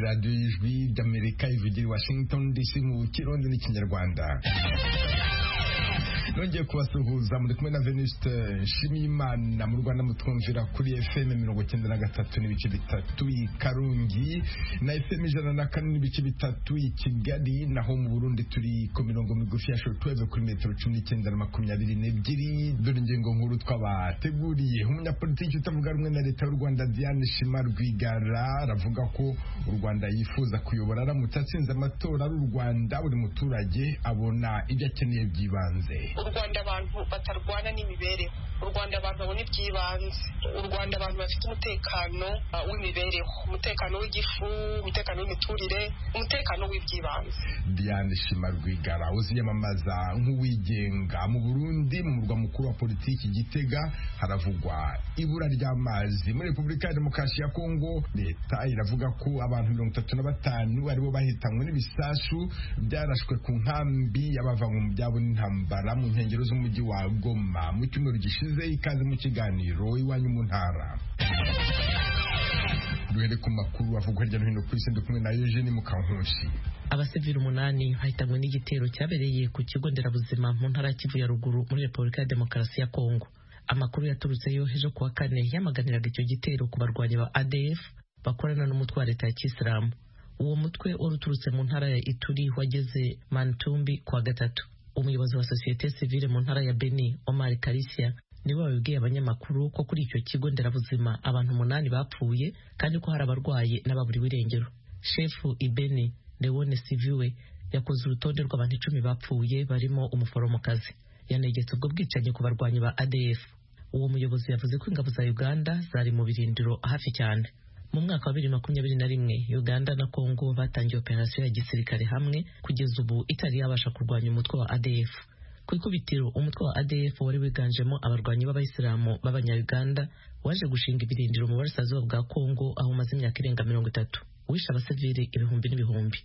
radiyo y'ijwi ry'amerika ivugira i washington dc mu kirundi n'ikinyarwanda nongeye kubasuhuza muri kumwe na venuste nshimiyimana mu rwanda mutwumvira kuri fm mirongo icyenda na gatatu n'ibice bitatu i karungi na fm ijana na kane n'ibice bitatu i kigali naho mu burundi turi ku mirongo migufi ya shortwave kuri metero cumi n'icyenda na makumyabiri n'ebyiri dore ingingo nkuru twabateguriye umunyapolitiki utavuga rumwe na leta y'u rwanda diane shima rwigara aravuga ko u rwanda yifuza kuyobora aramutse atsinze amatora ari u rwanda buri muturage abona ibyo akeneye by'ibanze u rwanda abantu batarwana n'imibereho u rwanda abantu babona iby'ibanze u rwanda abantu bafite umutekano uh, w'imibereho umutekano w'igifu umutekano w'imiturire umutekano w'iby'ibanze diane shima rwigara uziyamamaza nk'uwigenga mu burundi mu murwa mukuru wa politiki gitega haravugwa ibura ry'amazi muri repubulika ya demokarasi ya kongo leta iravuga ko abantu mirongo itatu na batanu aribo bahitanywe n'ibisasu byarashwe ku nkambi y'abavanywe mu byabo n'intambara mu nkengero z'umujyi wa Goma mu cyumweru gishize ikaze mu kiganiro iwanyu mu ntara duhere ku makuru avugwa hirya no hino ku isi ndi kumwe na Eugene Mukankushi abasivili umunani bahitanywe n'igitero cyabereye ku kigo nderabuzima mu ntara ya Kivu ya ruguru muri Repubulika ya Demokarasi ya Kongo amakuru yaturutseyo ejo kuwa kane yamaganiraga icyo gitero ku barwanyi ba ADF bakorana n'umutwe wa leta ya Kisilamu uwo mutwe wari uturutse mu ntara ya Ituri wageze Mantumbi kuwa gatatu umuyobozi wa sosiyete sivile mu ntara ya Beni Omar Karisia niwe wabibwiye abanyamakuru ko kuri icyo kigo nderabuzima abantu umunani bapfuye kandi ko hari abarwayi n'ababuriwe irengero shefu Ibeni Leone Siviwe yakoze urutonde rw'abantu icumi bapfuye barimo umuforomokazi yanegetse ubwo bwicanyi ku barwanyi ba ADF uwo muyobozi yavuze ko ingabo za Uganda zari mu birindiro hafi cyane mu mwaka wa bibiri makumyabiri na rimwe uganda na kongo batangiye operasiyo ya gisirikare hamwe kugeza ubu itari yabasha kurwanya umutwe wa adf ku ikubitiro umutwe wa adf wari wiganjemo abarwanyi b'abayisilamu b'abanyauganda waje gushinga ibirindiro mu burasirazuba bwa kongo aho umaze imyaka irenga mirongo itatu wishe abasivili ibihumbi n'ibihumbi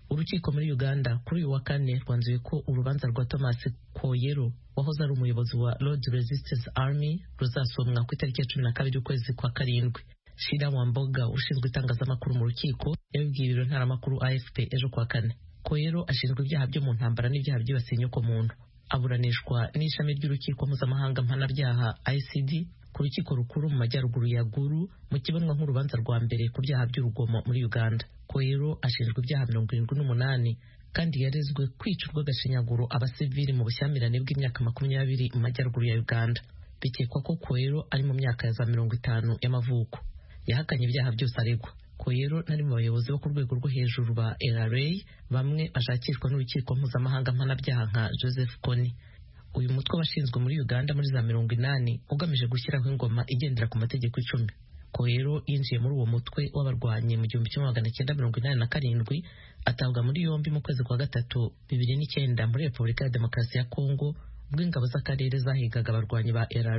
urukiko muri uganda kuri uyu wa kane rwanzuye ko urubanza rwa thomas koyero wahoze ari umuyobozi wa lord resistance army ruzasomwa ku itariki ya cumi na kabiri ukwezi kwa karindwi Shira Wamboga ushinzwe itangazamakuru mu rukiko yabibwiye ibiro ntaramakuru AFP ejo kuwa kane Koyero ashinzwe ibyaha byo mu ntambara n'ibyaha byibasiye inyoko muntu aburanishwa n'ishami ry'urukiko mpuzamahanga mpanabyaha ICD ku rukiko rukuru mu majyaruguru ya Gulu mu kibonwa nk'urubanza rwa mbere ku byaha by'urugomo muri Uganda Koyero ashinjwa ibyaha mirongo irindwi n'umunani kandi yarezwe kwica urw'agashinyaguro abasivili mu bushyamirane bw'imyaka makumyabiri mu majyaruguru ya Uganda bikekwa ko Koyero ari mu myaka ya za mirongo itanu y'amavuko yahakanye ibyaha byose aregwa koyero nari mu bayobozi bo ku rwego rwo hejuru ba LRA bamwe bashakishwa n'urukiko mpuzamahanga mpanabyaha nka Joseph Kony uyu mutwe washinzwe muri Uganda muri za mirongo inani ugamije gushyiraho ingoma igendera ku mategeko icumi koyero yinjiye muri uwo mutwe w'abarwanyi mu gihumbi kimwe magana cyenda mirongo inani na karindwi atabwa muri yombi mu kwezi kwa gatatu bibiri n'icyenda muri Repubulika ya Demokarasi ya Kongo ubwo ingabo z'akarere zahigaga abarwanyi ba LRA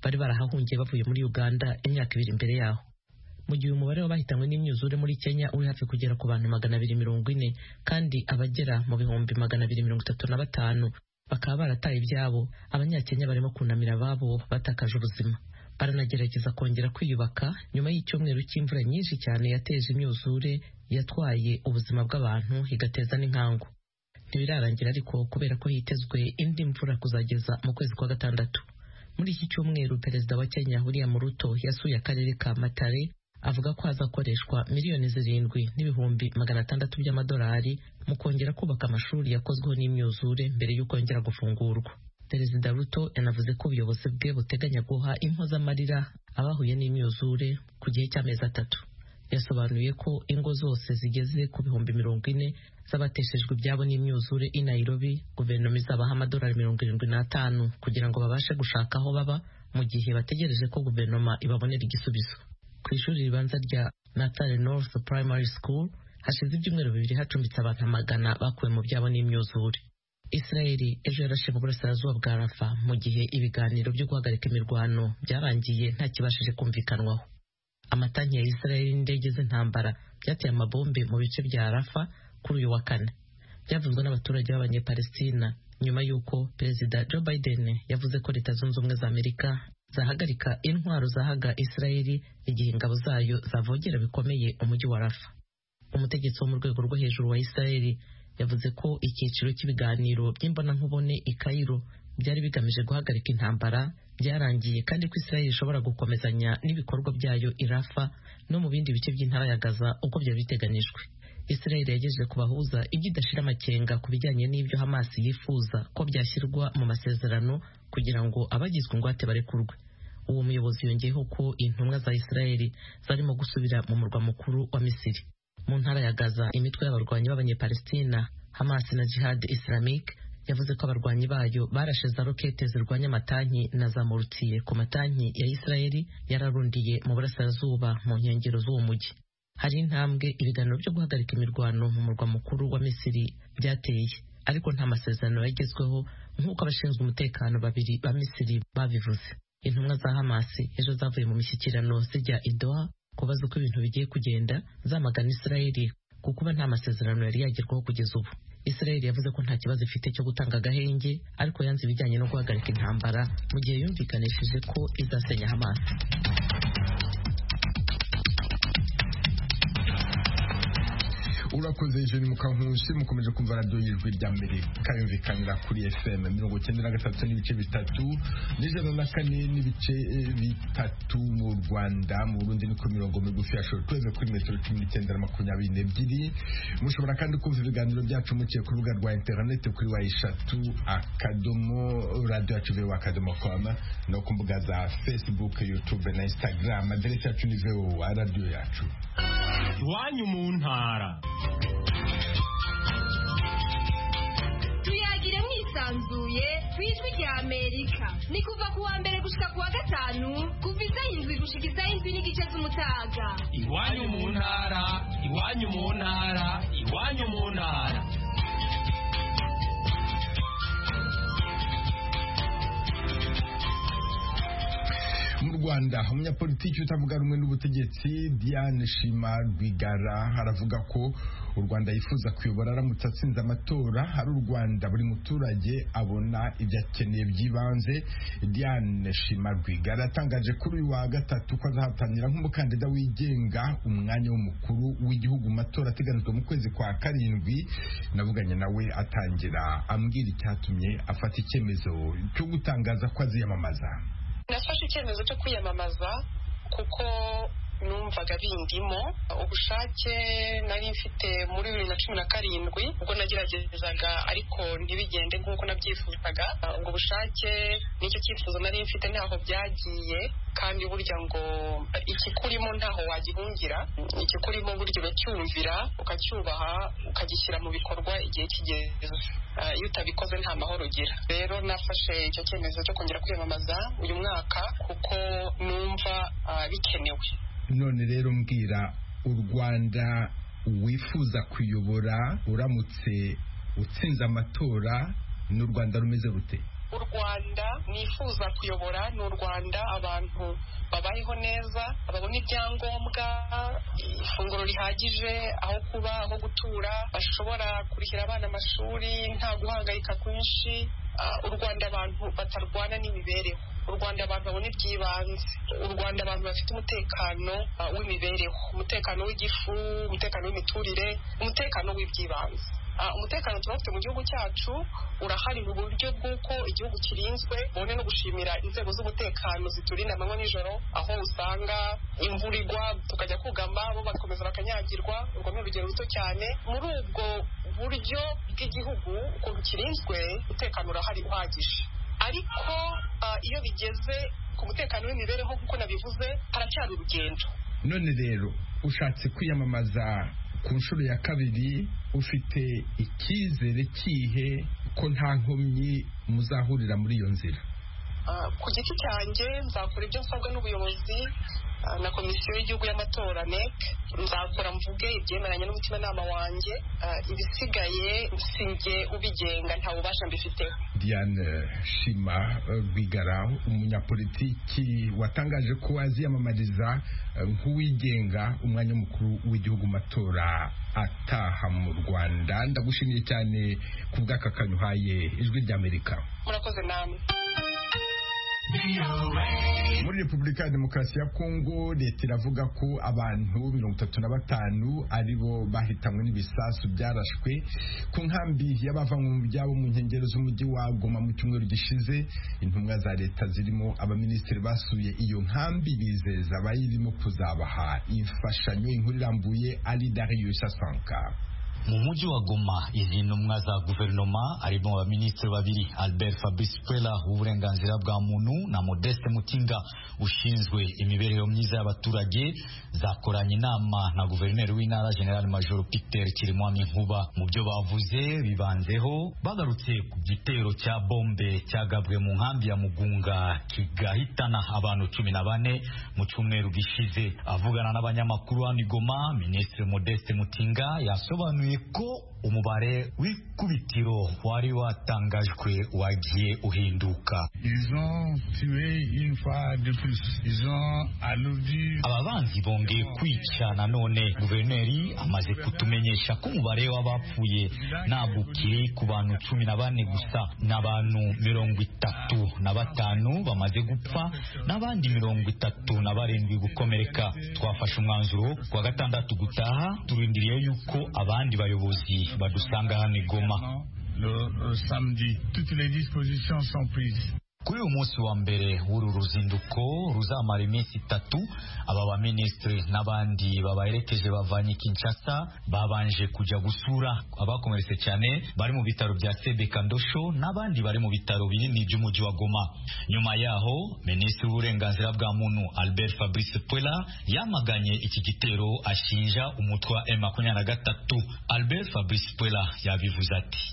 bari barahahungiye bavuye muri Uganda imyaka ibiri imbere yaho mu gihe umubare w'abahitanywe n'imyuzure muri Kenya uri hafi kugera ku bantu magana abiri mirongo ine kandi abagera mu bihumbi magana abiri mirongo itatu na batanu bakaba barataye ibyabo abanyakenya barimo kunamira ababo batakaje ubuzima baranagerageza kongera kwiyubaka nyuma y'icyumweru cy'imvura nyinshi cyane yateje imyuzure yatwaye ubuzima bw'abantu igateza n'inkangu ntibirarangira ariko kubera ko hitezwe indi mvura kuzageza mu kwezi kwa gatandatu muri iki cyumweru perezida wa Kenya William Ruto yasuye akarere ka Matare avuga ko hazakoreshwa miliyoni zirindwi n'ibihumbi magana atandatu by'amadolari mu kongera kubaka amashuri yakozweho n'imyuzure mbere y'ukongera gufungurwa perezida ruto yanavuze ko ubuyobozi bwe buteganya guha impozamarira abahuye n'imyuzure ku gihe cy'amezi atatu yasobanuye ko ingo zose zigeze ku bihumbi mirongo ine z'abateshejwe ibyabo n'imyuzure i Nairobi guverinoma izabaha amadolari mirongo irindwi n'atanu kugira ngo babashe gushaka aho baba mu gihe bategereje ko guverinoma ibabonera igisubizo ku ishuri ribanza rya Natale North Primary School hashize ibyumweru bibiri hacumbitse abantu amagana bakuwe mu byabo n'imyuzure Israeli ejo yarashe mu burasirazuba bwa Rafa mu gihe ibiganiro byo guhagarika imirwano byarangiye nta kibashije kumvikanwaho amatanki ya Israeli n'indege z'intambara byateye amabombe mu bice bya Rafa kuri uyu wa kane byavuzwe n'abaturage b'abanyepalestina nyuma y'uko perezida Joe Biden yavuze ko leta zunze ubumwe za Amerika zahagarika intwaro zahaga Israeli igihe ingabo zayo zavogera bikomeye umujyi wa Rafa umutegetsi wo mu rwego rwo hejuru wa israeli yavuze ko icyiciro cy'ibiganiro by'imbonankubone i kayiro byari bigamije guhagarika intambara byarangiye kandi ko israeli ishobora gukomezanya n'ibikorwa byayo irafa no mu bindi bice by'intara ya gaza uko byari biteganijwe israeli yagejeje ku bahuza ibyo idashira amakenga ku bijyanye n'ibyo hamas yifuza ko byashyirwa mu masezerano kugira ngo abagizwe ingwate barekurwe uwo muyobozi yongeyeho ko intumwa za israeli zarimo gusubira mu murwa mukuru wa misiri mu ntara ya Gaza imitwe y'abarwanyi b'abanyepalestina Hamas na Jihad Islamic yavuze ko abarwanyi bayo barashe za rokete zirwanya amatanki na za morutiye ku matanki ya Israeli yararundiye mu burasirazuba mu nkengero z'uwo mujyi hari intambwe ibiganiro byo guhagarika imirwano mu murwa mukuru wa Misiri byateye ariko nta masezerano yagezweho nk'uko abashinzwe umutekano babiri ba Misiri babivuze intumwa za Hamas ejo zavuye mu mishyikirano zijya i Doha kubaza uko ibintu bigiye kugenda zamagana Israeli ku kuba nta masezerano yari yagerwaho kugeza ubu Israeli yavuze ko nta kibazo ifite cyo gutanga agahenge ariko yanze ibijyanye no guhagarika intambara mu gihe yumvikanishije ko izasenya Hamas urakoze jeni mukankusi mukomeje kumva radiyo y'ijwi rya mbere kayumvikanira kuri fm mirongo icyenda na gatatu n'ibice bitatu n'ijana na kane n'ibice bitatu mu rwanda mu burundi ni ku mirongo migufi ya shoro tweze kuri metero cumi n'icyenda na makumyabiri n'ebyiri mushobora kandi kumva ibiganiro byacu muciye ku rubuga rwa interineti kuri wa eshatu akadomo radiyo yacu vewo akadomo komu no ku mbuga za facebook youtube na instagram aderesi yacu ni vewo radiyo yacu iwanyu mu ntara tuyagire mwisanzuye ku ijwi rya amerika ni kuva ku wa mbere gushika ku wa gatanu kuva isaha indwi gushika isaha indwi n'igice z'umutaga iwanyu mu ntara iwanyu mu ntara iwanyu mu ntara mu rwanda umunyapolitiki utavuga rumwe n'ubutegetsi diane shima rwigara aravuga ko u rwanda yifuza kuyobora aramutse atsinze amatora ari u rwanda buri muturage abona ibyo akeneye by'ibanze diane shima rwigara yatangaje kuri uyu wa gatatu ko azahatanira nk'umukandida wigenga umwanya w'umukuru w'igihugu mu matora ateganijwe mu kwezi kwa karindwi navuganye nawe atangira ambwira icyatumye afata icyemezo cyo gutangaza ko aziyamamaza nafashe icyemezo cyo kwiyamamaza kuko numvaga bindimo ubushake nari mfite muri bibiri na cumi na karindwi ubwo nageragezaga ariko ntibigende nk'uko nabyifuzaga ubwo bushake nicyo cyifuzo nari mfite ntaho byagiye kandi burya ngo ikikurimo ntaho wagihungira ikikurimo burya uracyumvira ukacyubaha ukagishyira mu bikorwa igihe kigeze Ah, iyo utabikoze nta mahoro ugira rero nafashe icyo cyemezo cyo kongera kwiyamamaza uyu mwaka kuko numva ah, bikenewe none rero mbwira u rwanda wifuza kuyobora uramutse utsinze amatora ni u rwanda rumeze rute u rwanda nifuza kuyobora ni u rwanda abantu babayeho neza babona ibyangombwa ifunguro rihagije aho kuba aho gutura bashobora kurihira abana amashuri nta guhangayika kwinshi Ah, u rwanda abantu batarwana n'imibereho u rwanda abantu babona iby'ibanze u rwanda abantu bafite umutekano ah, w'imibereho umutekano w'igifu umutekano w'imiturire umutekano w'iby'ibanze Ah, umutekano tuba dufite mu gihugu cyacu urahari mu buryo bw'uko igihugu kirinzwe bone no gushimira inzego z'umutekano ziturinda amanywa n'ijoro aho usanga imvura igwa tukajya kugama bo bagakomeza bakanyagirwa urwo ni urugero ruto cyane muri ubwo buryo bw'igihugu ukuntu kirinzwe umutekano urahari uhagije ariko ah, iyo bigeze ku mutekano w'imibereho nk'uko nabivuze haracyari urugendo none rero ushatse kwiyamamaza ku nshuro ya kabiri ufite icyizere kihe ko nta nkomyi muzahurira muri iyo nzira Ah, ku giti cyanjye nzakora ibyo nsabwa n'ubuyobozi ah, na komisiyo y'igihugu y'amatora NEC nzakora mvuge ibyemeranye n'umutimanama wanjye Ah, ibisigaye sinjye ubigenga nta bubasha mbifiteho Diane Shima eh, Rwigara umunyapolitiki watangaje ko aziyamamariza eh, nk'uwigenga umwanya mukuru w'igihugu mu matora ataha mu Rwanda ndagushimiye cyane ku bw'aka kanyuhaye ijwi ry'Amerika murakoze namwe muri repubulika ya demokarasi ya kongo leta iravuga ko abantu mirongo itatu na batanu aribo bahitanwe n'ibisasu byarashwe ku nkambi y'abavanywe mu byabo mu nkengero z'umujyi wa goma mu cyumweru gishize intumwa za leta zirimo abaminisitiri basuye iyo nkambi bizeza abayirimo kuzabaha imfashanyo inkuru irambuye ari darius asanka mu mujyi wa Goma izi ntumwa za guverinoma harimo abaminisitiri babiri Albert Fabrice Kwela w'uburenganzira bwa muntu na Modeste Mutinga ushinzwe imibereho myiza y'abaturage zakoranye inama na guverineri w'intara General Major Peter Kirimwami Nkuba mu byo bavuze bibanzeho bagarutse ku gitero cya bombe cyagabwe mu nkambi ya Mugunga kigahitana abantu cumi na bane mu cyumweru gishize avugana n'abanyamakuru hano i Goma Minisitiri Modeste Mutinga yasobanuye ko umubare w'ikubitiro wari watangajwe wagiye uhinduka aba banzi bongeye kwica nanone guverineri amaze kutumenyesha ko umubare w'abapfuye ntabwo ukiri ku bantu cumi na bane gusa ni abantu mirongo itatu na batanu bamaze gupfa n'abandi mirongo itatu na barindwi gukomereka twafashe umwanzuro ku wa gatandatu gutaha turindiriye yuko abandi bayobozi badusanga hano i Goma kuri uyu munsi wa mbere w'uru ruzinduko ruzamara iminsi itatu aba baminisitiri n'abandi babaherekeje bavanye Kinshasa babanje kujya gusura abakomeretse cyane bari mu bitaro bya Sebeka Ndosho n'abandi bari mu bitaro binini by'umujyi wa Goma nyuma yaho minisitiri w'uburenganzira bwa muntu Albert Fabrice Puela yamaganye iki gitero ashinja umutwe wa M23 Albert Fabrice Puela yabivuze ati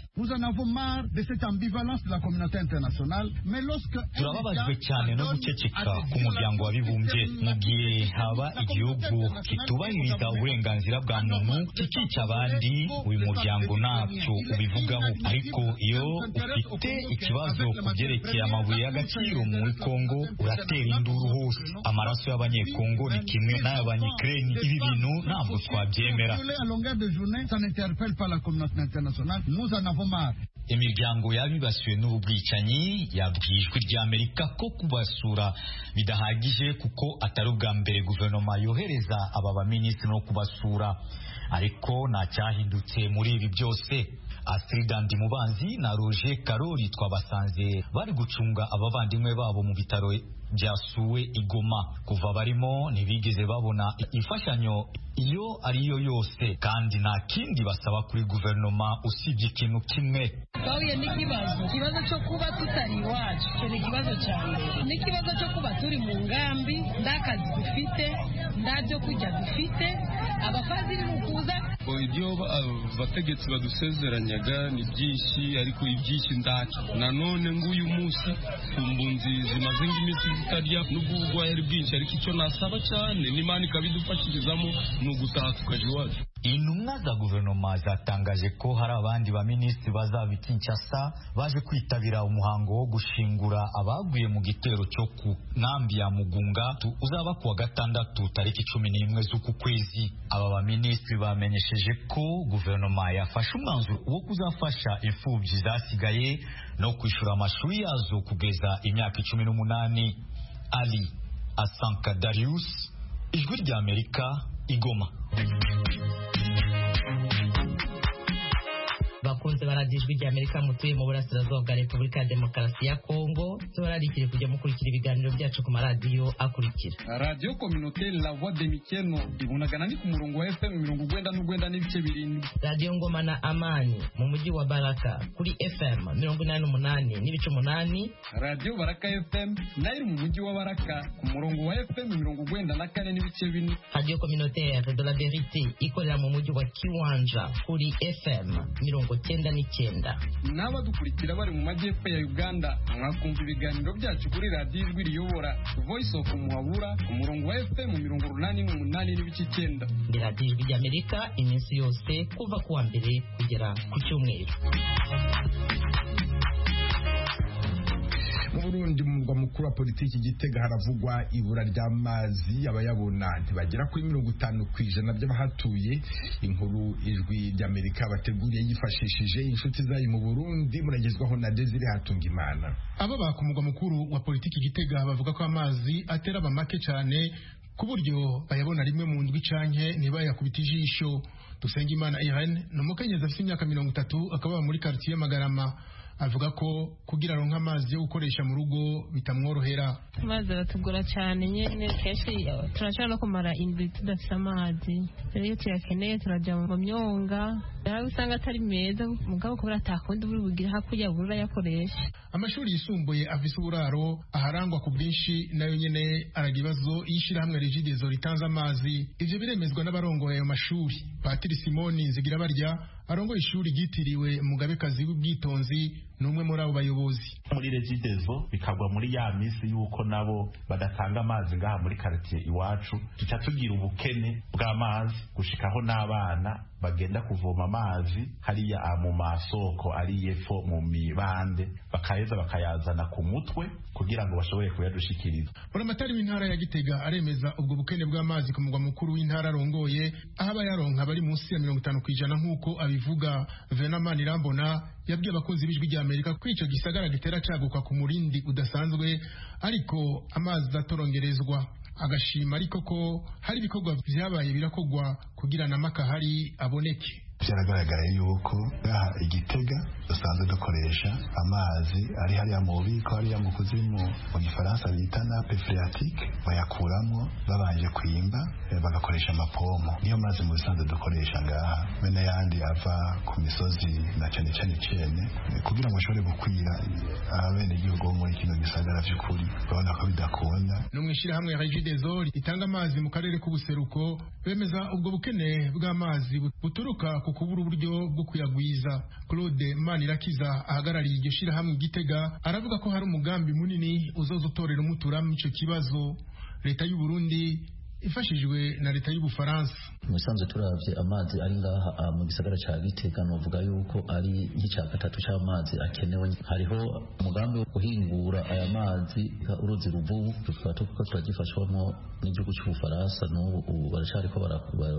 turababajwe cyane no guceceka k'umuryango w'abibumbye mu gihe haba igihugu kitubahiriza uburenganzira bwa muntu kikica abandi uyu muryango ntacyo ubivugaho ariko iyo ufite ikibazo ku byerekeye amabuye y'agaciro muri kongo uratera induru hose amaraso y'abanyekongo ni kimwe n'ay'abanyekireni ibi bintu ntabwo twabyemera imiryango y'abibasiwe n'ubu bwicanyi yabwiye ijwi ry'amerika ko kubasura bidahagije kuko atari ubwa mbere guverinoma yohereza aba baminisitiri no kubasura ariko nta cyahindutse muri ibi byose Astrid Mubanzi na Roger Karori twabasanze bari gucunga abavandimwe babo mu bitaro byasuwe igoma kuva barimo ntibigeze babona imfashanyo iyo ariyo yose kandi nta kindi basaba kuri guverinoma usibye ikintu kimwe twahuye n'ikibazo ikibazo cyo kuba tutari iwacu icyo ni ikibazo cya mbere n'ikibazo cyo kuba turi mu ngambi nta kazi dufite nta byo kurya dufite abafaziri ni ukuza ibyo abategetsi badusezeranyaga ni byinshi ariko ibyinshi ndacu nanone nguyu munsi kumbunzi zimaze nk'iminsi zitarya n'ubwo ubugwayi ari bwinshi ariko icyo nasaba cyane n'imana ikabidufashirizamo ni ugutaha tukaja iwacu intumwa za guverinoma zatangaje ko hari abandi baminisitiri bazaba i Kinshasa baje kwitabira umuhango wo gushingura abaguye mu gitero cyo ku nkambi ya Mugunga uzaba kuwa gatandatu tariki cumi n'imwe z'uku kwezi aba baminisitiri bamenyesheje ko guverinoma yafashe umwanzuro wo kuzafasha imfubyi zasigaye no kwishyura amashuri yazo kugeza imyaka icumi n'umunani Ali Asanka Darius Ijwi ry'Amerika Igoma bakunze baradiyo ijwi ry'amerika mutuye mu burasirazuba bwa repubulika ya demokarasi ya kongo tubararikire kujya mukurikira ibiganiro byacu ku maradiyo akurikira radiyo kominote lavoa de mikeno ibonagana ni ku murongo wa fm mirongo urwenda n'urwenda n'ibice birindwi radiyo ngoma na amani mu mujyi wa baraka kuri fm mirongo inani n'umunani n'ibice umunani radiyo baraka fm nayo mu mujyi wa baraka ku murongo wa fm mirongo urwenda na kane n'ibice bine radiyo kominotere de la verite ikorera mu mujyi wa kiwanja kuri fm mirongo icyenda n'icyenda n'abadukurikira bari mu majyepfo ya uganda mwakumva ibiganiro byacu kuri radiyo ijwi riyobora voice of muhabura ku murongo wa fm mirongo urunani n'umunani n'ibice icyenda ni radiyo ijwi ry'amerika iminsi yose kuva ku wa mbere kugera ku cyumweru mu burundi mu murwa mukuru mukuru wa politiki igitega haravugwa ibura ry'amazi abayabona ntibagera kuri mirongo itanu ku ijana by'abahatuye inkuru ijwi ry'amerika bateguriye yifashishije inshuti zayo mu burundi muragezwaho na desire hatunga imana abo bakumugwa mukuru wa politiki igitega bavuga ko amazi atera abamake cyane ku buryo bayabona rimwe mu ndwi canke ntibayakubita ijisho dusengimana irene ni umukenyezi afite imyaka mirongo itatu akaba muri quartier magarama avuga ko kugira aronka amazi yo gukoresha mu rugo bitamworohera amazi aratugora cyane nyine kenshi turashobora no kumara indwi tudafite amazi rero iyo tuyakeneye turajya mu myonga rero usanga atari meza mugabo kubera atakundi buri bugire hakurya buri urayakoresha amashuri yisumbuye afise uburaro aharangwa ku bwinshi nayo nyene araga ibibazo y'ishirahamwe rigidezo ritanze amazi ivyo biremezwa n'abarongoye ayo mashuri patiri simoni nzigira barya arongoye ishuri ryitiriwe mugabekazi w'ubwitonzi n'umwe muri abo bayobozi muri regidezo bikagwa muri ya misi y'uko nabo badatanga amazi ngaha muri karitiye iwacu tuca tugira ubukene bw'amazi gushikaho n'abana bagenda kuvoma amazi hariya mu masoko ari yepfo mu mibande bakaheza bakayazana ku mutwe kugira ngo bashobore kuyadushikiriza buramatari w'intara ya gitega aremeza ubwo bukene bw'amazi ku mugwa mukuru w'intara arongoye aho abayaronka bari munsi ya mirongo itanu ku ijana nk'uko abivuga venamani irambona yabwiye abakunzi b'ijwi ry'amerika ko icyo gisagara gitera caguka ku murindi udasanzwe ariko amazi atorongerezwa agashima ariko ko hari ibikorwa byabaye birakogwa kugira na makahari aboneke byaragaragaye yuko ngaha igitega dusanzwe dukoresha amazi ari hariya mu bubiko hariya mu kuzimu mu gifaransa bita nape freatike bayakuramo babanje kwimba bagakoresha amapompo niyo mazi mu bisanzwe dukoresha ngaha be n'ayandi ava ku misozi na cyane cyane cyane kugira ngo ashobore gukwira abenegihugu bo muri kino gisagara by'ukuri urabona ko bidakunda no mu ishyirahamwe regidezo ritanga amazi mu karere k'ubuseruko bemeza ubwo bukene bw'amazi buturuka ku kubura uburyo bwo kuyagwiza claude manirakiza ahagarariye iryo shyirahamwe igitega aravuga ko hari umugambi munini uzoza utorera umuturamo icyo kibazo leta y'u burundi ifashijwe na leta y'ubufaransa mu bisanzwe turabye amazi ari ngaha mu gisagara cya gitega novuga yuko ari nk'icya gatatu cy'amazi akenewe hariho umugambi wo guhingura aya mazi uruzi ruvubu tukaba tuko turagifashwamo n'igihugu cy'ubufaransa n'ubu baracyariko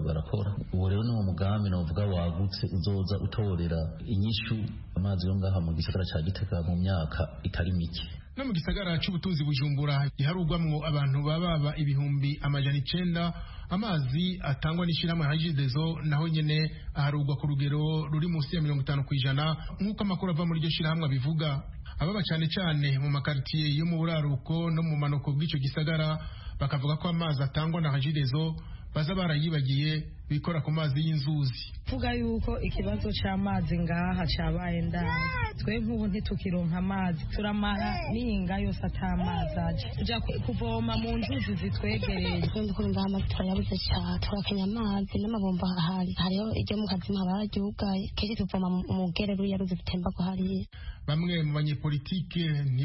barakora ubu rero ni umugambi novuga wagutse uzoza utorera inyishu amazi yo ngaha mu gisagara cya gitega mu myaka itari mike no mu gisagara cy'ubutunzi bujumbura giharugwamwo abantu bababa ibihumbi amajana icenda amazi atangwa n'ishyirahamwe hajidezo naho nyene aharugwa ku rugero ruri munsi ya mirongo itanu ku ijana nk'uko amakuru ava muri iryo shyirahamwe abivuga ababa cane cane mu makaritiye yo mu buraruko no mu manuko bw'ico gisagara bakavuga ko amazi atangwa na hajidezo baza barayibagiye bikora ku mazi y'inzuzi vuga yuko ikibazo c'amazi ngaha cabaye ndani twe nk'ubu ntitukironka amazi turamara n'inga yose atamazi aje tuja kuvoma mu nzuzi zitwegereye kuri ngaha amazi turayabuze cane turakenye amazi n'amabombo ahari hariho iryo mu kazima bararyugaye kenshi tuvoma mu gerere ruriya ruzi rutemba ko hariya bamwe mu banyepolitike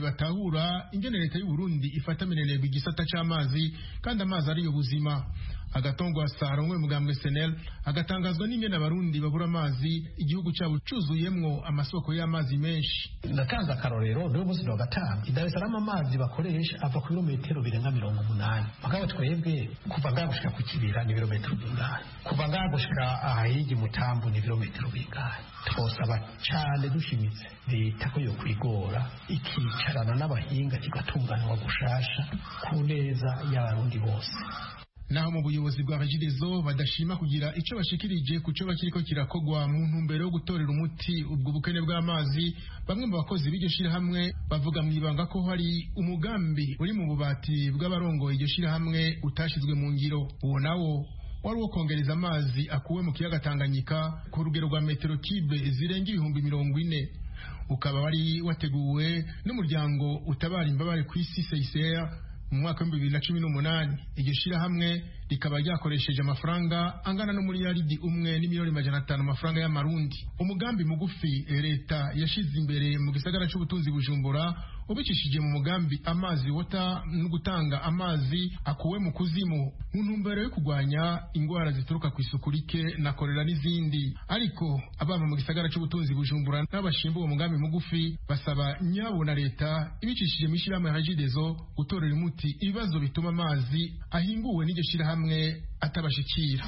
ntibatahura ingene leta y'uburundi ifata minenegwa igisata c'amazi kandi amazi ariyo buzima agatongwa saro umwe mugambwe senel agatangazwa n'ingene abarundi babura amazi igihugu cyabo cuzuyemwo amasoko y'amazi menshi ndatanze akarorero niwo munsi wa gatanu i dar es salaam amazi bakoresha ava ku birometero birenga mirongo umunani mugabo twebwe kuva ngaha gushika ku kibira ni ibirometero bingahe kuva ngaha gushika ahahigi mutambu ni ibirometero bingahe twosaba cane dushimitse leta ko yo kwigora ikicarana n'abahinga kigatunganywa gushasha ku neza y'abarundi bose naho mu buyobozi bwa regidezo badashima kugira ico bashikirije ku co bakiriko kirakogwa mu ntumbero yo gutorera umuti ubwo bukene bw'amazi bamwe mu bakozi b'iryo shirahamwe bavuga mu ibanga ko hari umugambi uri mu bubati bw'abarongoye iryo shirahamwe utashizwe mu ngiro uwo nawo wari uwo kongereza amazi akuwe mu kiyaga Tanganyika ku rugero rwa metero kibe zirenga ibihumbi mirongo ine ukaba wari wateguwe n'umuryango utabara imbabare ku isi CICR mu mwaka w'ibihumbi bibiri na cumi n'umunani iryo shirahamwe rikaba ryakoresheje amafaranga angana n'umuriyaridi umwe n'imiliyoni magana atanu amafaranga y'amarundi umugambi mugufi eh, leta yashize imbere mu gisagara cy'ubutunzi bujumbura ubicishije mu mugambi amazi wota no gutanga amazi akuwe mu kuzimu mu ntumbero yo kurwanya indwara zituruka ku isuku rike na korera n'izindi ariko abava mu gisagara cy'ubutunzi bujumbura n'abashinzwe uwo mugambi mugufi basaba nyabo na leta ibicishije mu ishyirahamwe hajidezo gutorera umuti ibibazo bituma amazi ahinguwe n'iryo shyirahamwe atabashikira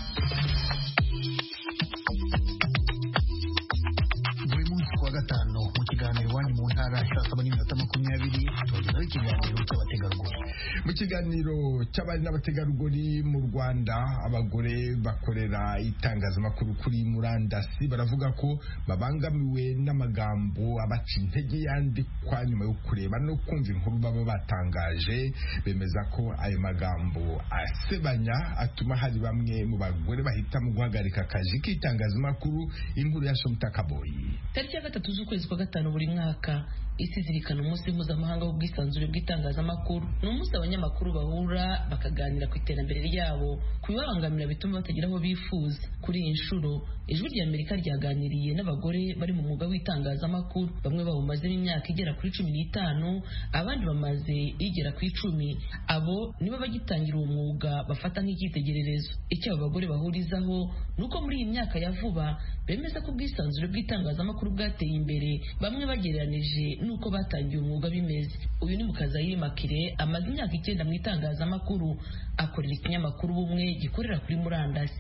buri munsi kuwa gatanu mu kiganiro iwanyu mu ntara saa saba n'iminota makumyabiri tubagezaho ikiganiro cy'abategarugori mu kiganiro cy'abari n'abategarugori mu rwanda abagore bakorera itangazamakuru kuri murandasi baravuga ko babangamiwe n'amagambo abaca intege yandikwa nyuma yo kureba no kumva inkuru baba batangaje bemeza ko ayo magambo asebanya atuma hari bamwe mu bagore bahitamo guhagarika akazi k'itangazamakuru inkuru ya somita kaboyi tariki ya gatatu z'ukwezi kwa gatanu buri mwaka isi izirikana umunsi mpuzamahanga w'ubwisanzure bw'itangazamakuru ni umunsi abanyamakuru bahura bakaganira ku iterambere ryabo ku bibabangamira bituma batagira aho bifuza kuri iyi nshuro ijwi rya amerika ryaganiriye n'abagore bari mu mwuga w'itangazamakuru bamwe bawumazemo imyaka igera kuri cumi n'itanu abandi bamaze igera ku icumi abo nibo bagitangira uwo mwuga bafata nk'icyitegererezo icyo abo bagore bahurizaho ni uko muri iyi myaka ya vuba bemeza ko ubwisanzure bw'itangazamakuru bwateye imbere bamwe bagereranije n'uko batangiye umwuga bimeze uyu ni mukazayire makire amaze imyaka icyenda mu itangazamakuru akorera ikinyamakuru bumwe gikorera kuri murandasi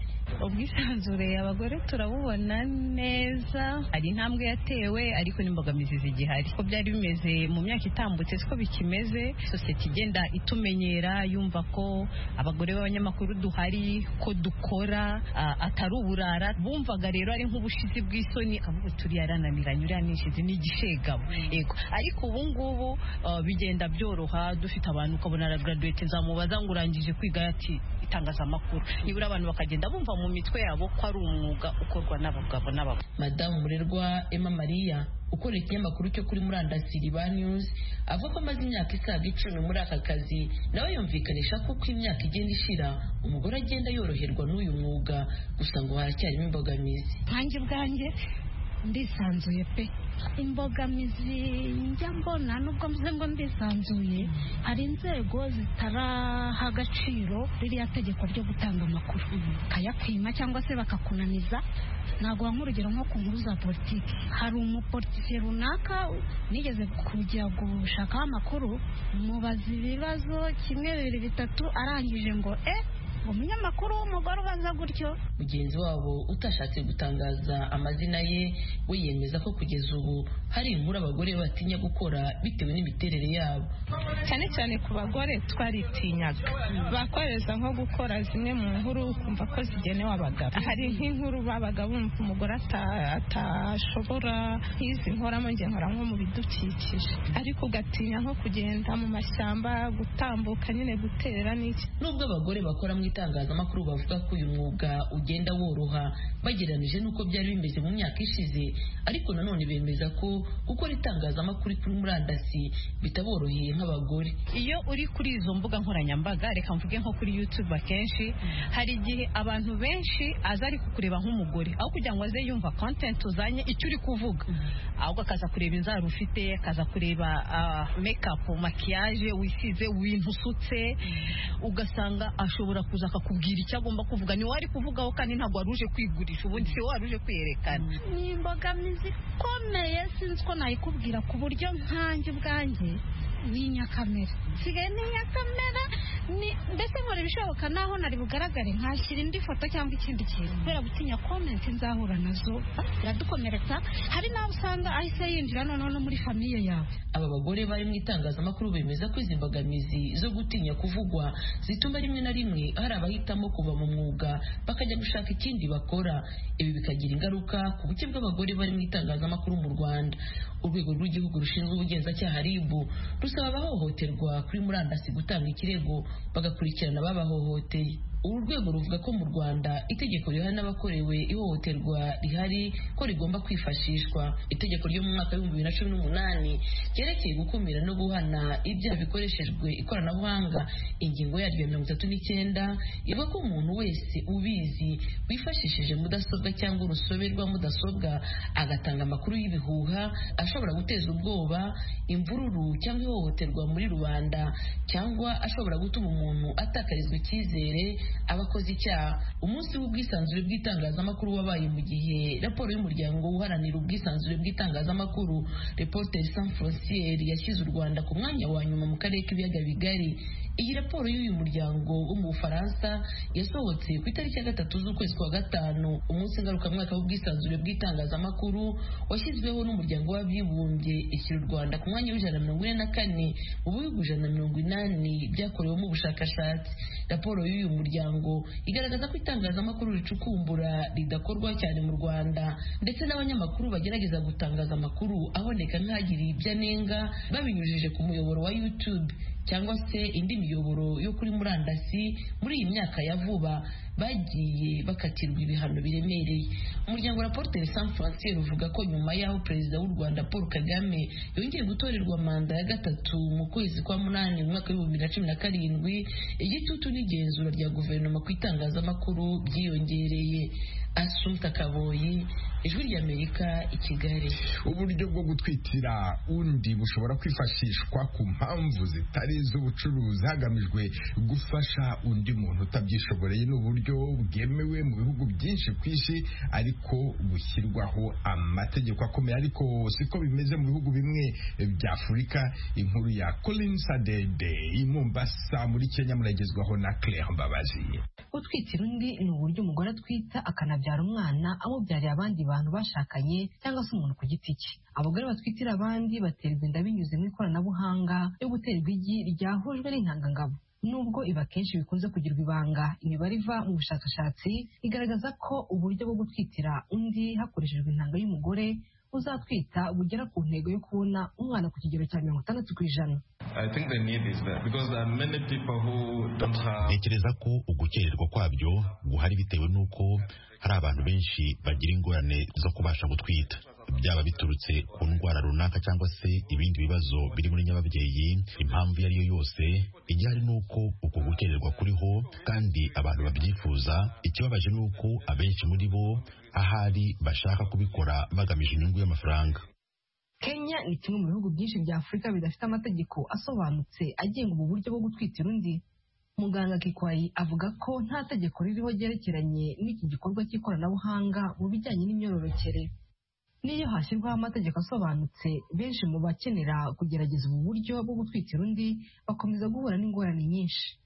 ubwisanzure abagore turabubona neza hari intambwe yatewe ariko n'imbogamizi zigihari ko byari bimeze mu myaka itambutse siko bikimeze sosiyete igenda itumenyera yumva ko abagore b'abanyamakuru duhari ko dukora ah, atari uburara bumvaga rero ari nk'ubushizi bw'isoni kavuga turi yarananiranye uriya nishizi ni igishegabo yego ariko ubu ngubu ah, bigenda byoroha dufite abantu ukabona aragaraduwete nzamubaza ngo urangije kwiga ati itangazamakuru nibura abantu bakagenda bumva mu mitwe yabo ko ari umwuga ukorwa n'abagabo n'abagore madamu murerwa emma maria ukorera ikinyamakuru cyo kuri murandasi riba news avuga ko amaze imyaka isaga icumi muri aka kazi nawe yumvikanisha ko uko imyaka igenda ishira umugore agenda yoroherwa n'uyu mwuga gusa ngo haracyarimo imbogamizi nkanjye ubwanjye ndisanzuye pe imbogamizi njya mbona nubwo mvuze ngo ndisanzuye hari inzego zitaraha agaciro ririya tegeko ryo gutanga amakuru bakayakwima cyangwa se bakakunaniza ntabwo nk'urugero nko ku nkuru za politiki hari umupolitike runaka nigeze kujya gushakaho amakuru mubaza ibibazo kimwe bibiri bitatu arangije ngo e umunyamakuru w'umugore ubaza gutyo mugenzi wabo utashatse gutangaza amazina ye we yemeza ko kugeza ubu hari inkuru abagore batinya gukora bitewe n'imiterere yabo cyane cyane ku bagore twaritinyaga bakoreza nko gukora zimwe mu nkuru ukumva ko zigenewe abagabo hari nk'inkuru babaga bumva umugore ata- atashobora nk'izi nkoramo njye nkora nko mu bidukikije ariko ugatinya nko kugenda mu mashyamba gutambuka nyine gutera n'iki nubwo abagore bakora mu itangazamakuru bavuga ko uyu mwuga ugenda woroha bagereranije n'uko byari bimeze mu myaka ishize ariko nanone bemeza ko gukora itangazamakuru kuri murandasi bitaboroheye nk'abagore iyo uri kuri izo mbuga nkoranyambaga reka mvuge nko kuri youtube akenshi hari igihe abantu benshi aza ari kukureba nk'umugore aho kugira ngo aze yumva content uzanye icyo uri kuvuga ahubwo akaza kureba inzara ufite akaza kureba ah, makeup makiyaje wisize ibintu usutse ugasanga ashobora kuza akakubwira icyo agomba kuvuga ni wowe ari kuvugaho kandi ntabwo wari uje kwigurisha ubundi si wowe wari uje kwiyerekana ni imbogamizi ikomeye sinzi uko nayikubwira ku buryo nkanjye ubwanjye ni inyakamera nsigaye ni inyakamera ni- mbese nkora ibishoboka naho nari bugaragare nkashyira indi foto cyangwa ikindi kintu kubera gutinya komenti nzahura nazo biradukomeretsa hari n'aho usanga ahise yinjira noneho no muri famiye yawe aba bagore bari mu itangazamakuru bemeza ko izi mbogamizi zo gutinya kuvugwa zituma rimwe na rimwe hari abahitamo kuva mu mwuga bakajya gushaka ikindi bakora ibi bikagira ingaruka ku buke bw'abagore bari mu itangazamakuru mu rwanda urwego rw'igihugu rushinzwe ubugenzacyaha ribu rusaba abahohoterwa kuri murandasi gutanga ikirego bagakurikirana ababahohoteye uru rwego ruvuga ko mu rwanda itegeko rihana n'abakorewe ihohoterwa rihari ko rigomba kwifashishwa itegeko ryo mu mwaka w'ibihumbi bibiri na cumi n'umunani ryerekeye gukumira no guhana ibyaha bikoreshejwe ikoranabuhanga ingingo yaryo ya mirongo itatu n'icyenda ivuga ko umuntu wese ubizi wifashishije mudasobwa cyangwa urusobe rwa mudasobwa agatanga amakuru y'ibihuha ashobora guteza ubwoba imvururu cyangwa ihohoterwa muri rubanda cyangwa ashobora gutuma umuntu atakarizwa icyizere aba akoze icyaha umunsi w'ubwisanzure bw'itangazamakuru wabaye mu gihe raporo y'umuryango uharanira ubwisanzure bw'itangazamakuru reporter sans frontiere yashyize u rwanda ku mwanya wa nyuma mu karere k'ibiyaga bigari iyi raporo y'uyu muryango wo mu bufaransa yasohotse ku itariki ya gatatu z'ukwezi kwa gatanu umunsi ngarukamwaka w'ubwisanzure bw'itangazamakuru washyizweho n'umuryango w'abibumbye ishyira u rwanda ku mwanya w'ijana na mirongo ine na kane mu bihugu ijana na mirongo inani byakorewemo ubushakashatsi raporo y'uyu muryango igaragaza ko itangazamakuru ricukumbura ridakorwa cyane mu rwanda ndetse n'abanyamakuru bagerageza gutangaza amakuru aboneka nk'agiriye ibyo anenga babinyujije ku muyoboro wa youtube cyangwa se indi miyoboro yo kuri murandasi muri iyi myaka ya vuba bagiye bakatirwa ibihano biremereye umuryango wa poroteri san frontier uvuga ko nyuma y'aho perezida w'u rwanda paul kagame yongeye gutorerwa manda ya gatatu mu kwezi kwa munani mu mwaka w'ibihumbi bibiri na cumi na karindwi igitutu n'igenzura rya guverinoma ku itangazamakuru byiyongereye asumta kaboyi ijwi ry'amerika i kigali uburyo bwo gutwitira undi bushobora kwifashishwa ku mpamvu zitari iz'ubucuruzi hagamijwe gufasha undi muntu utabyishoboreye ni uburyo bwemewe mu bihugu byinshi ku isi ariko bushyirwaho amategeko akomeye ariko siko bimeze mu bihugu bimwe by'afurika inkuru ya colin sadede i mombasa muri kenya muragezwaho na claire mbabazi gutwitira undi ni uburyo umugore atwita akanabyara umwana amubyarira abandi bantu bashakanye cyangwa se umuntu ku giti cye abagore batwitira abandi baterwa inda binyuze mu ikoranabuhanga ryo guterwa igi ryahujwe n'intangangabo nubwo iba akenshi bikunze kugirwa ibanga imibare iva mu bushakashatsi igaragaza ko uburyo bwo gutwitira undi hakoreshejwe intanga y'umugore uzatwita bugera ku ntego yo kubona umwana ku kigero cya mirongo itandatu ku ijana ntekereza ko ugukererwa kwabyo guhari bitewe n'uko hari abantu benshi bagira ingorane zo kubasha gutwita byaba biturutse ku ndwara runaka cyangwa se ibindi bibazo biri muri nyababyeyi impamvu iyo ari yo yose igihari ni uko uko gukererwa kuriho kandi abantu babyifuza ikibabaje ni uko abenshi muri bo ahari bashaka kubikora bagamije inyungu y'amafaranga kenya ni kimwe mu bihugu byinshi bya afurika bidafite amategeko asobanutse agenga ubu buryo bwo gutwitira undi muganga kikwayi avuga ko nta tegeko ririho ryerekeranye n'iki gikorwa cy'ikoranabuhanga mu bijyanye n'imyororokere n'iyo hashyirwaho amategeko asobanutse benshi mu bakenera kugerageza ubu buryo bwo gutwikira undi bakomeza guhura n'ingorane nyinshi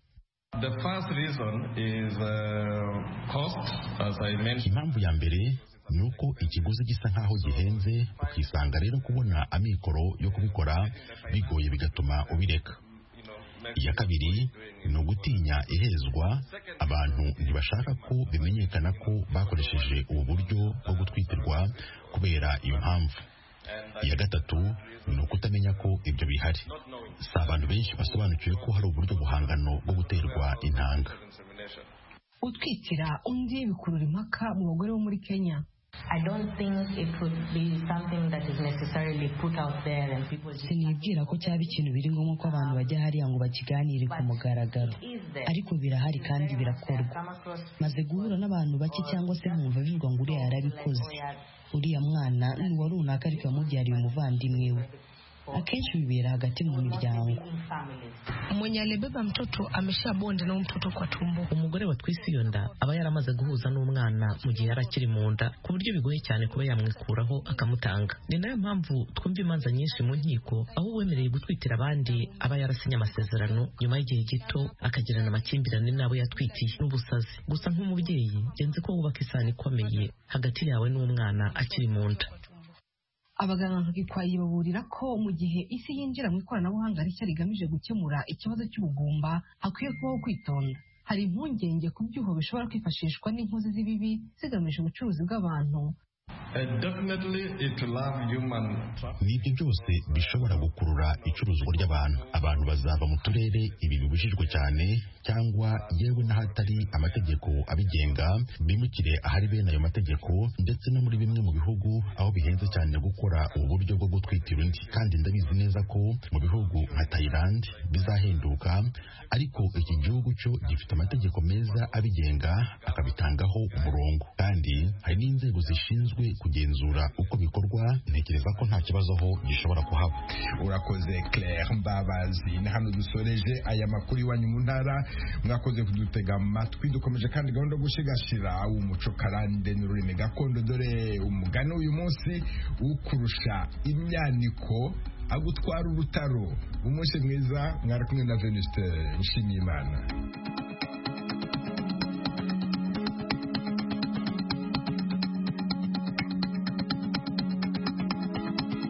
impamvu ya mbere ni uko ikiguzi gisa nk'aho gihenze ukisanga rero kubona amikoro yo kubikora bigoye bigatuma ubireka iya kabiri ni ugutinya ihezwa abantu ntibashaka ko bimenyekana ko bakoresheje ubu buryo bwo gutwitirwa kubera iyo mpamvu iya gatatu ni ukutamenya ko ibyo bihari si abantu benshi basobanukiwe ko hari uburyo buhangano bwo guterwa intanga utwitira undi bikurura impaka mu bagore bo muri kenya sinibwira ko cyaba ikintu biri ngombwa ko abantu bajya hariya ngo bakiganire ku mugaragaro ariko birahari kandi birakorwa maze guhura n'abantu bake cyangwa se nkumva bivuga ngo uriya yarabikoze uriya mwana ni uwa runaka ariko yamubyariye umuvandimwe we akenshi bibera hagati mu miryango mwenye alibeba mtoto ameshabonda na mtoto kwa tumbo umugore watwise iyo nda aba yaramaze guhuza n'umwana mu gihe yari akiri mu nda ku buryo bigoye cyane kuba yamwikuraho akamutanga ni nayo mpamvu twumva imanza nyinshi mu nkiko aho uwemereye gutwitira abandi aba yarasinye amasezerano nyuma y'igihe gito akagirana amakimbirane n'abo yatwikiye n'ubusazi gusa nk'umubyeyi genze ko wubaka isano ikomeye hagati yawe n'umwana akiri mu nda abaganga gikwayi baburira ko mu gihe isi yinjira mu ikoranabuhanga rishya rigamije gukemura ikibazo cy'ubugumba hakwiye kubaho kwitonda hari impungenge ku byuho bishobora kwifashishwa n'inkozi z'ibibi zigamije ubucuruzi bw'abantu ni ibyo byose bishobora gukurura icuruzwa ry'abantu abantu bazava mu turere ibi bibujijwe cyane cyangwa yewe n'ahatari amategeko abigenga bimukire ahari bene ayo mategeko ndetse no muri bimwe mu bihugu aho bihenze cyane gukora ubu buryo bwo gutwitira undi kandi ndabizi neza ko mu bihugu nka Thailand bizahenduka ariko iki gihugu cyo gifite amategeko meza abigenga akabitangaho umurongo kandi hari n'inzego zishinzwe kugenzura uko bikorwa ntekereza ko nta kibazo ho gishobora kuhaba urakoze claire mbabazi na hano dusoreje aya makuru iwanyu mu ntara mwakoze kudutega amatwi dukomeje kandi gahunda yo gushigashira umuco karande n'ururimi gakondo dore umugani uyu munsi ukurusha imyaniko agutwara urutaro umunsi mwiza mwari kumwe na veniste nshimiyimana